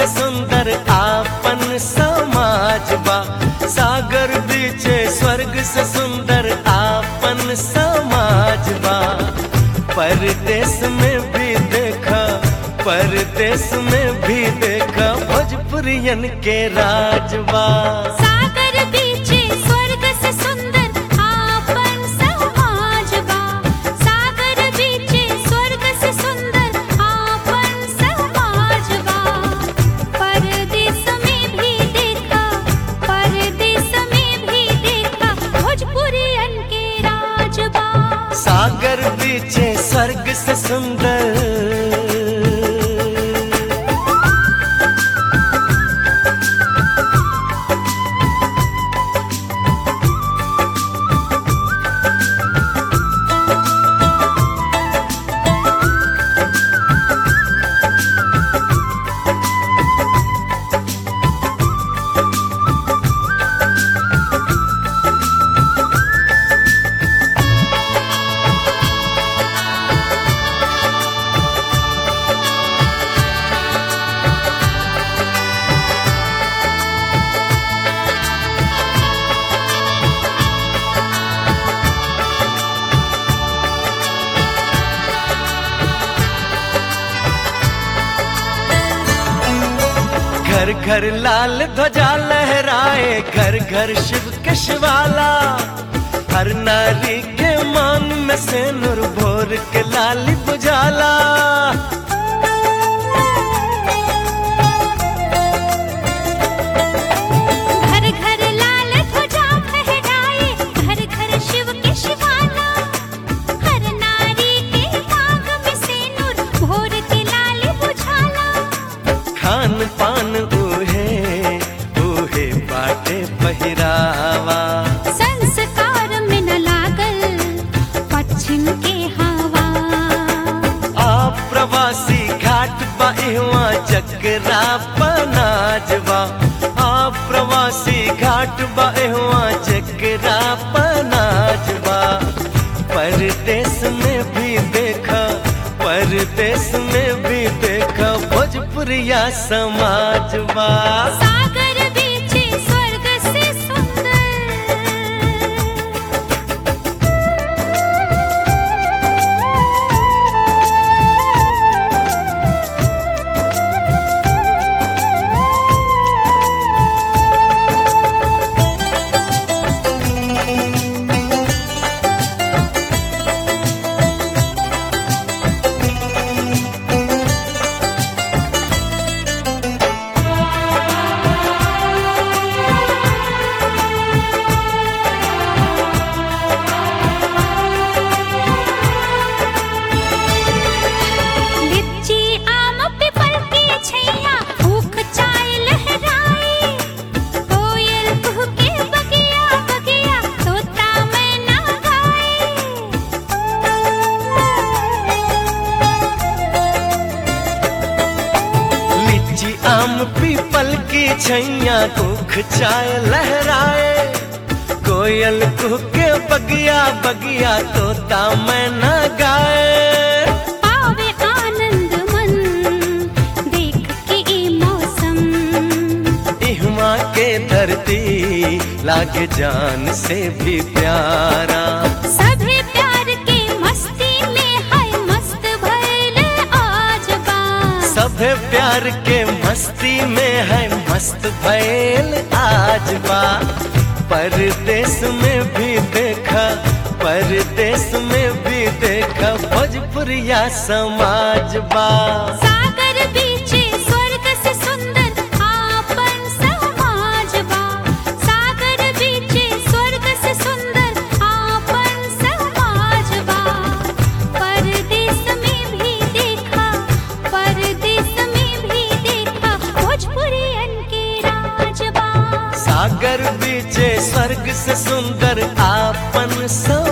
से सुंदर आपन समाज बा सागर बीचे स्वर्ग से सुंदर आपन समाज बा परदेश में भी देखा परदेश में भी देखा भोजपुरियन के राजबा सागर बीचे स्वर्ग से सुंदर आपन समाज बा सागर बीचे स्वर्ग से सुंदर आपन समाज बा परदेश में भी देखा परदेश में भी देखा भोजपुरियन के राज बा सागर बीचे स्वर्ग से सुंदर घर घर लाल ध्वजा लहराए घर घर शिव के शिवाला हर नारी के मान में से नूर भोर के लाली बुझाला घर घर लाल ध्वजा फहराए घर घर शिव के शिवाला हर नारी के मांग में सिंदूर भोर के लाल बुझाला खान पान ऊहे ऊहे बाटे पहिरावा संस्कार में न लागल पश्चिम के हवा आप प्रवासी घाट बाहुआ जगरा पनाजवा आप प्रवासी घाट बाहुआ जगरा पनाजवा परदेश में भी देखा परदेश में भी देखा भोजपुरिया समाजवा सागर बीचे स्वर्ग से सुंदर लिच्ची आम पीपल की छैया भूख चाय लहराए कोयल कुहके बगिया बगिया तोता मैना गाए लीची आम पीपल की छैया कुख चाय लहराए कोयल कुहके बगिया बगिया तोता मैना गाए पावे आनंद मन देख के ई मौसम इहमा के धरती लागे जान से भी प्यारा सभे प्यार के मस्ती में है मस्त भइल आज बा सभे प्यार के मस्ती में है मस्त भैल आज बा परदेश में भी देखा परदेश में भी देखा भोजपुरिया समाज बा सागर बीचे स्वर्ग से सुंदर आपन समाज बा सागर बीचे स्वर्ग से सुंदर आपन समाज बा परदेश में भी देखा परदेश में भी देखा भोजपुरियन के राज बा सागर बीचे स्वर्ग से सुंदर आपन समाज